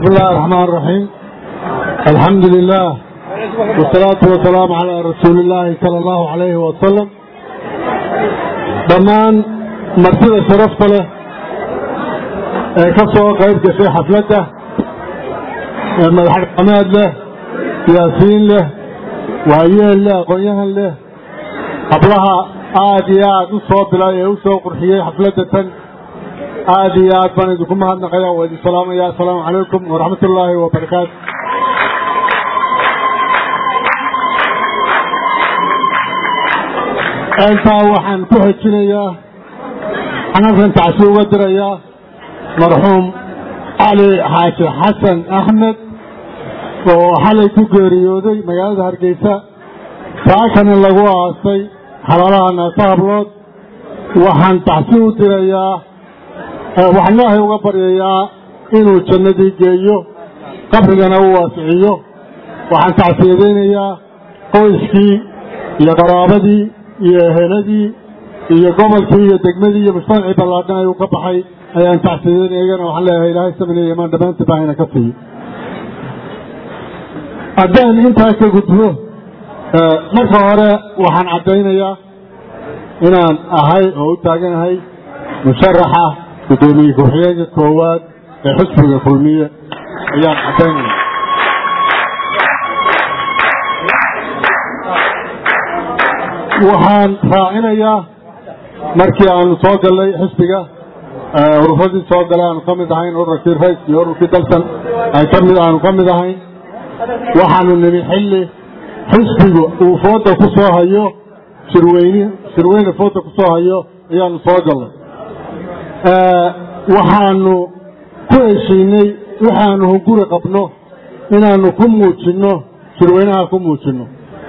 بسم الله الرحمن الرحيم الحمد لله والصلاة والسلام على رسول الله صلى الله عليه وسلم dhammaan martida sharafta leh ee ka soo qayb gashay xafladda ee madaxdhaqameed leh siyaasiyiin leh waayeel leh aqoon-yahan leh hablaha aad iyo aad u soo bilay ee u soo qurxiyey xafladda tan aad iyo aad baan idinku mahadnaqaya waa idin salaamaya assalaamu calaykum waraxmat ullaahi wabarakaatu intaa waxaan ku xejinayaa xanafkan tacsi uga dirayaa marxuum cali xaaji xasan axmed oo xalay ku geeriyooday magaalada hargeysa saakana lagu aasay xalaalaha naasa hablood waxaan tacsi u dirayaa waxaan ilaahay uga baryayaa inuu jannadii geeyo qabrigana u waasiciyo waxaan tacsiyadaynayaa qoyskii iyo qaraabadii iyo eheladii iyo gobolkii iyo degmadii iyo mujtamacii ballaadhan ayuu ka baxay ayaan tacsiyadayn iyagana waxaan leeyahay ilaahay samina imaan dhammaantii baahina ka siiyo haddaan intaa ka gudbo marka hore waxaan caddaynayaa inaan ahay oo u taaganahay musharaxa guddoomiye ku-xigeenka koowaad ee xisbiga kulmiye ayaan caddaynaya waxaan raacinayaa markii aanu soo gallay xisbiga urufadii soo galay aanu ka mid ahayn ururkii rays iyo ururkii dalsan ay ka mid aanu ka mid ahayn waxaanu nimi xilli xisbigu uu fooda ku soo hayo shirweyne shirweyne fooda ku soo hayo ayaanu soo gallay waxaanu ku heshiinay waxaanu hunguri qabno inaanu ku muujinno shirweynaha ku muujinno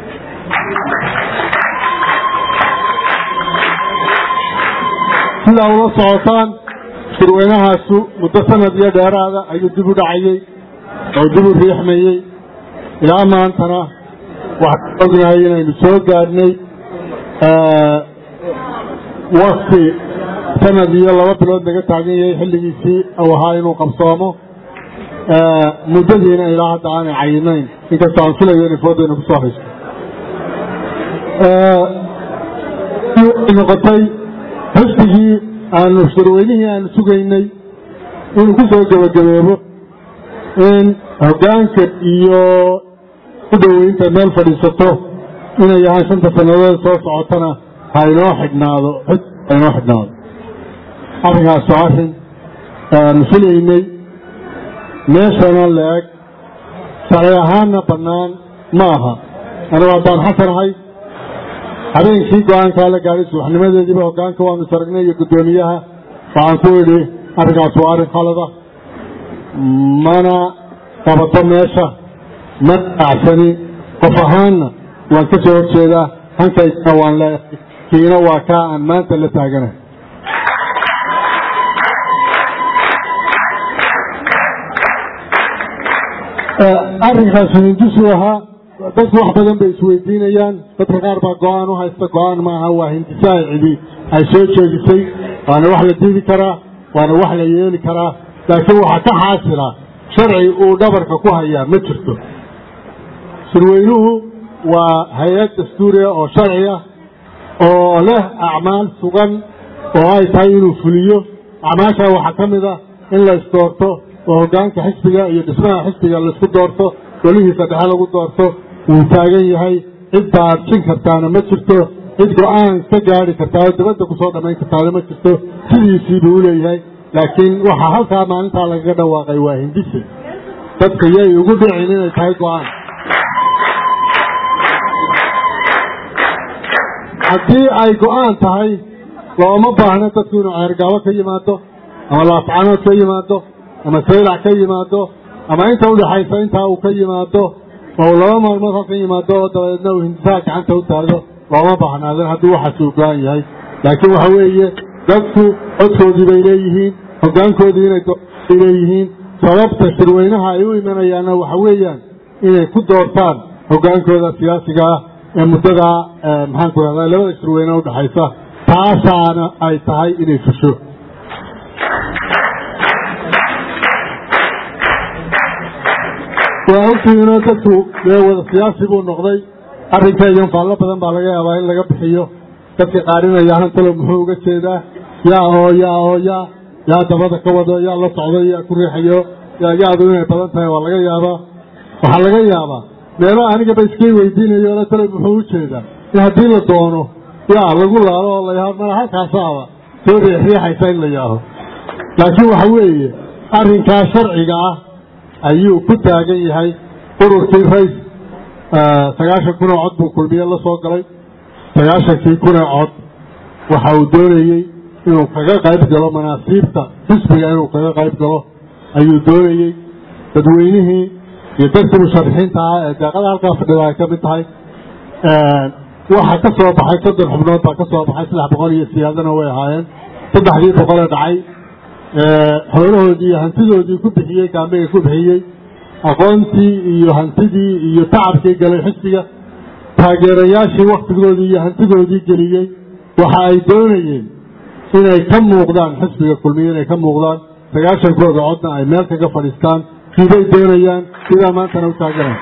sidaa ula socotaan shirweynahaasu muddo sanad iyo dheeraada ayuu dib u dhacayey oo dib u riixmayey ilaa maantana waxaan ognahay inaynu soo gaadhnay wakti sanad iyo laba bilood laga taagan yahay xilligiisii uu ahaa inuu qabsoomo muddadiina ilaa hadda aanay cayinayn inkastoo aan filayo inay foodayna ku soo haysto noqotay xisbigii aanu shirweynihii aanu sugaynay inuu ku soo gebagabeebo in hoggaanka iyo u dhoweynta meel fadhiisato inay yahaan shanta sannadood soo socotana ha inoo xidhnaado xis ha inoo xidhnaado arrinkaasu arrin aanu filaynay meeshana la-eg sharci ahaanna bannaan ma aha anigu haddaan xasanahay habeenkii go-aankaa la gaadhay subaxnimadeediiba hoggaanka waanu saragnay iyo guddoomiyaha waxaan ku idhi arrinkaas waa arrin khalada mana qabato meesha ma dhacsani qof ahaanna waan ka soo horjeedaa hankaygana waan leeyahay kiina waa kaa aan maanta la taaganahay arrinkaas hindisuu ahaa dadku wax badan bay isweydiinayaan dadka qaar baa go-aan u haysta go-aan maaha waa hindise ay cidi ay soo jeedisay waana wax la diidi karaa waana wax la yeeli karaa laakiin waxaa ka xaasila sharci uu dhabarka ku hayaa ma jirto shirweynuhu waa hay-ad dastuuriya oo sharci ah oo leh acmaal sugan oo ay tahay inuu fuliyo acmaashaa waxaa ka mid ah in la isdoorto oo hoggaanka xisbiga iyo dhismaha xisbiga laisku doorto golihiisa dhexe lagu doorto wuu taagan yahay cid baabjin kartaana ma jirto cid go-aan ka gaari kartaa oo dabadda kusoo dhammayn kartaana ma jirto sidiisii buu u leeyahay laakiin waxaa halkaa maalintaa lagaga dhawaaqay waa hindise dadka yay ugu dhicin inay tahay go-aan haddii ay go-aan tahay looma baahno dadku inuu ceergaabo ka yimaado ama laafcanood ka yimaado ama saylac ka yimaado ama inta udhaxaysa intaa uu ka yimaado oo laba maalmood halka yimaado oo dabadeedna uu hindisaha gacanta u taagdo looma baahnaadan haddii waxaasi u go-an yahay laakiin waxa weeye dadku codkoodii bay leeyihiin hoggaankoodii inay ay leeyihiin sababta shirweynaha ay u imanayaanna waxa weeyaan inay ku doortaan hoggaankooda siyaasiga ah ee muddadaa maxaan ku rahdaa labada shirweyne udhaxaysa taasaana ay tahay inay fusho waa ogtihiinoo dadku dee wada siyaasi buu noqday arrinkaygan faallo badan baa laga yaabaa in laga bixiyo dadka qaarinaya hantalo muxuu uga jeedaa yaa oo yaa oo yaa yaa dabada ka wado yaa la socdo yaa ku riixayo yaa yaadu inay badan tahay waa laga yaabaa waxaa laga yaabaa meelo anigaba iskay weydiinayo la talo muxuu u jeedaa in haddii la doono yaa lagu laalo oo layaha mala halkaasaaba soo riixriixaysa in la yaaho laakiin waxa weeye arrinkaa sharciga ah ayuu ku taagan yahay ururkii rays sagaashan kun oo cod buu kulmiye la soo galay sagaashankii kun oo cod waxa uu doonayey inuu kaga qayb galo manaasiibta xisbiga inuu kaga qayb galo ayuu doonayey dadweynihii iyo dadkii musharixiinta ah ee deeqada halkaa fadhida ay ka mid tahay waxa ka soo baxay soddon xubnood baa ka soo baxay saddex boqol iyo siyaadana way ahaayeen saddexdii boqolee dhacay xoolahoodii iyo hantidoodii ku bixiyey gaambiga ku bixiyey aqoontii iyo hantidii iyo tacabkii galay xisbiga taageerayaashii waktigoodii iyo hantidoodii geliyey waxa ay doonayeen inay ka muuqdaan xisbiga kulmiye inay ka muuqdaan sagaashankooda codna ay meel kaga fadhiistaan kiibay doonayaan sidaa maantana u taaganay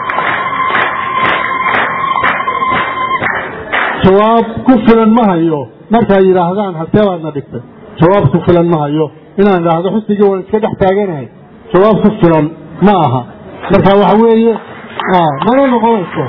jawaab ku filan ma hayo markay yidhaahdaan halkee baadna dhigtay jawaab ku filan ma hayo inaan idhaahdo xisbigii waan iska dhex taaganahay jawaab ku filan ma aha marka waxa weeye mana noqonayso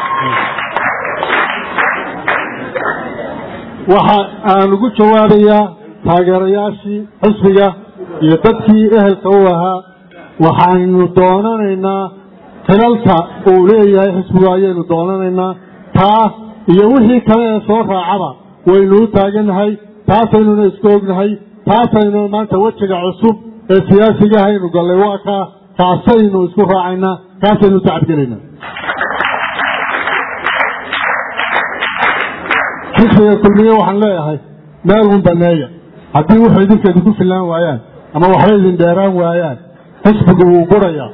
waxa aan ugu jawaabayaa taageerayaashii xisbiga iyo dadkii ehelka u ahaa waxaynu doonanaynaa xilalka uu leeyahay xisbigu ayaynu doonanaynaa taa iyo wixii kale ee soo raacaba waynu u taagannahay taasaynuna isku ognahay taasaynu maanta wejiga cusub ee siyaasiga haynu gallay waa kaa kaasaynu isku raacaynaa kaasaynu tacabgelaynaa xisbiga kulmiye waxaan leeyahay meel un baneeya haddii wuxuu idinka idinku fillaan waayaan ama waxba idin dheeraan waayaan xisbigu wuu gurayaa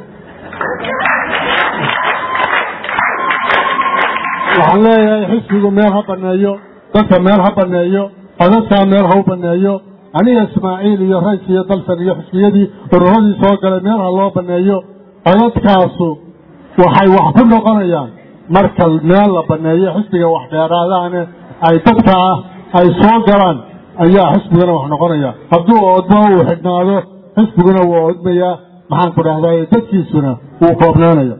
waxaan leeyahay xisbigu meel ha baneeyo dadka meel ha baneeyo codadkaa meel ha u baneeyo aniga ismaaciil iyo rays iyo dalsan iyo xisbiyadii ururadii soo galay meel ha loo baneeyo codadkaasu waxay wax ku noqonayaan marka meel la baneeyo xisbiga wax dheeraadaane ay dadka ah ay soo galaan ayaa xisbiguna wax noqonaya hadduu oodmo uu xidhnaado xisbiguna wuu oodmayaa maxaan ku dhahday dadkiisuna wuu koobnaanaya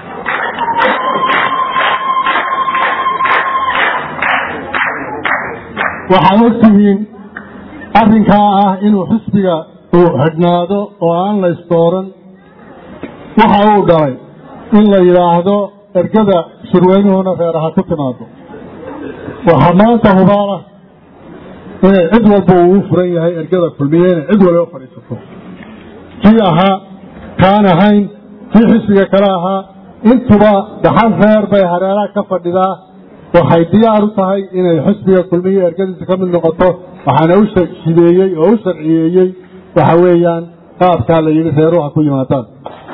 waxaad ogtihiin arrinkaa ah inuu xisbiga uu xidhnaado oo aan la isdooran waxa uu dhalay in la yidhaahdo ergada shirweynuhuna reeraha ku timaado waxaa maanta hubaalah inay cid walba uu u furan yahay ergada kulmiye inay cid waliba fadhiisato kii ahaa kaan ahayn kii xisbiga kale ahaa intuba daxal reer bay hareeraha ka fadhidaa waxay diyaar u tahay inay xisbiga kulmiye ergadiisa ka mid noqoto waxaana u shideeyey oo u sharciyeeyey waxa weeyaan qaabkaa la yidhi reeruha ku yimaadaan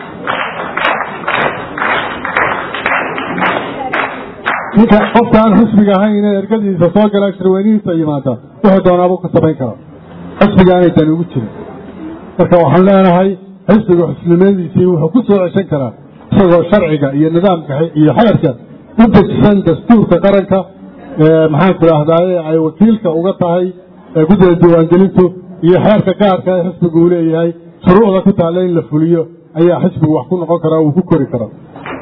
ninka qofkaan xisbiga ahayn ee ergadiisa soo galaa shirweynihiisa yimaada wuxuu doonaabuu ka samayn karaa xisbiga aanay tani ugu jirin marka waxaan leenahay xisbiga xusnimadiisii wuxuu ku soo ceshan karaa isagoo sharciga iyo nidaamka iyo xeerka u dejisan dastuurka qaranka maxaan ku idhahdaaye ay wakiilka uga tahay guddida diiwaangelintu iyo xeerka gaarka ee xisbigu uu leeyahay shuruucda ku taalla in la fuliyo ayaa xisbigu wax ku noqon karaa uu ku kori karaa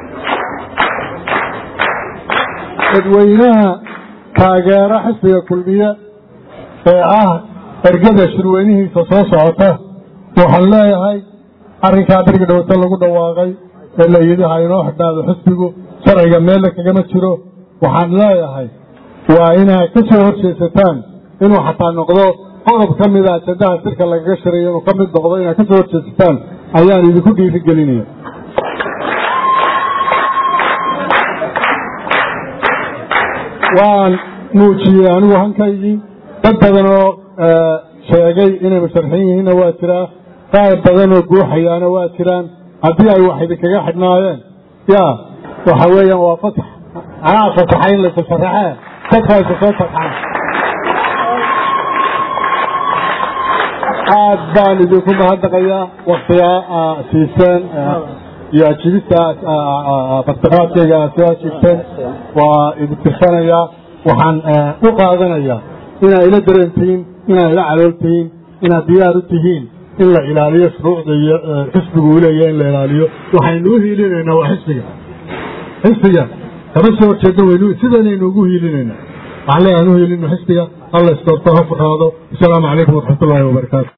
dadweynaha taageera xisbiga kulmiye ee ah ergada shirweynihiisa soo socota waxaan leeyahay arrinkaa dargi dhowto lagu dhawaaqay ee la yidhi ha inoo xidhnaado xisbigu sharciga meella kagama jiro waxaan leeyahay waa inaad ka soo horjeesataan inuu xataa noqdo qodob ka mida ajandaha sirka lagaga shirayo inuu ka mid noqdo inaad ka soo horjeesataan ayaan idinku dhiiri gelinaya waan muujiyey anigu hankaygii dad badan oo sheegay inay musharaxiin yihiinna waa jiraa qaar badan oo guuxayaana waa jiraan haddii ay wax idinkaga xidhnaayeen ya waxa weeyaan waa fasax anaa fasaxay in laysa sharaxee dadka aysa soo tarxaan aad baan idinku mahadnaqayaa waktigaa siiseen iyo ajibista bartaqaadkayga aad soo ajibteen waa idintirsanayaa waxaan u qaadanayaa inaad ila dareentihiin inaad ila calooltihiin inaad diyaar u tihiin in la ilaaliyo shuruucda iyo xisbigu uu leeyahay in la ilaaliyo waxaynu u hiilinaynaa waa xisbiga xisbiga kama soo horjeedno waynu sidanaynu ugu hiilinaynaa waxaan leeyahay aan u hiilino xisbiga alla isdoorto ha fuxaado asalaamu calaykum waraxmatullaahi wabarakaatu